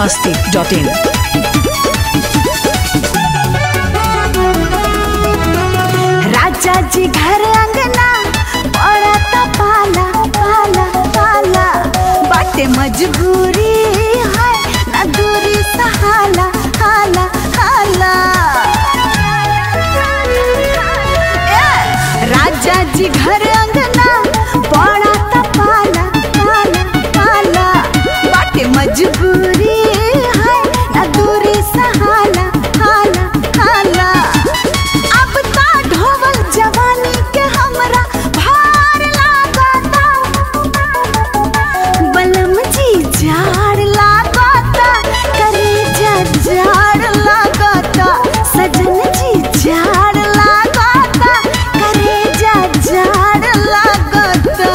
masti.in. राजा जी घर अंगना पड़त पाला पाला पाला बाटे मजबूरी है ना दूरी सहाला हाला हाला ए, राजा जी घर अंगना पड़त पाला पाला पाला बाटे मजबूरी है ना दूरी सहाला हाला हाला अब ता ढोवल जवानी के हमरा भार लागता बलम जी झाड़ लागता करेजा झाड़ लागता सजन जी झाड़ लागता करेजा झाड़ लागता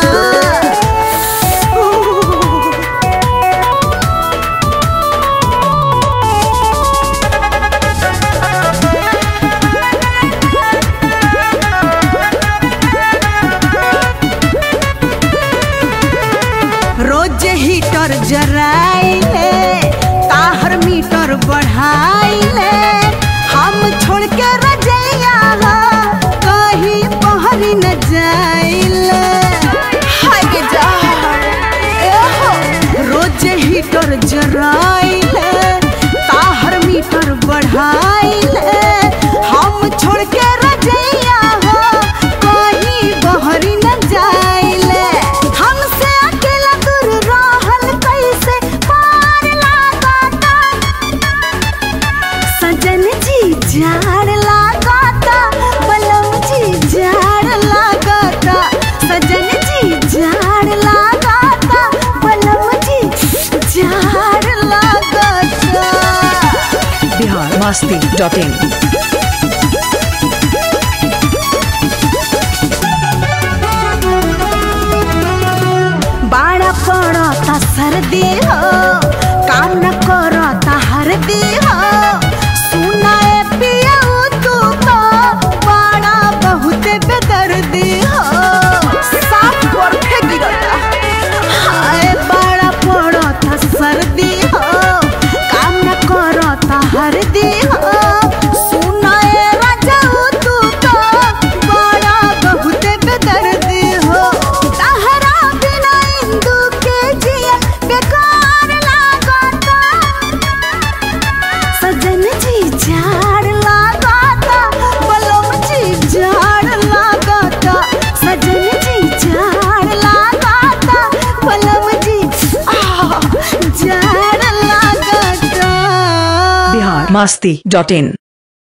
रोज हीटर जराइले ताहर मीटर बढ़ाइले हम छोड़ के रजैया कहीं पहरी न जाइले हाय गे जा एहो रोज हीटर जराइले ताहर मीटर बढ़ाइले हम छोड़ के रजैया कहीं बहरी न जाइले हमसे अकेला दूर रहल कैसे पार लागता सजन जी झाड़ लागता बलम जी झाड़ लागता सजन जी झाड़ लागता बलम जी झाड़ लागता Bihar masti.in. बाड़ा पड़ता सर्दी हो काम न करता हरदी हो सुनाए पियाऊ तू तो बाड़ा बहुत बेदर्दी हो साफ करके गिरता हाय बाड़ा पड़ता सर्दी हो काम न करता हरदी हो सुनाए राजाऊ तू तो बाड़ा बहुत बेदर्दी हो तहरा बिना इंदु के जिया बेकार लागता सजन जी झाड़ लागता बलम जी झाड़ लागता सजन जी झाड़ लागता बलम जी आ, झाड़ लागता Bihar masti.in.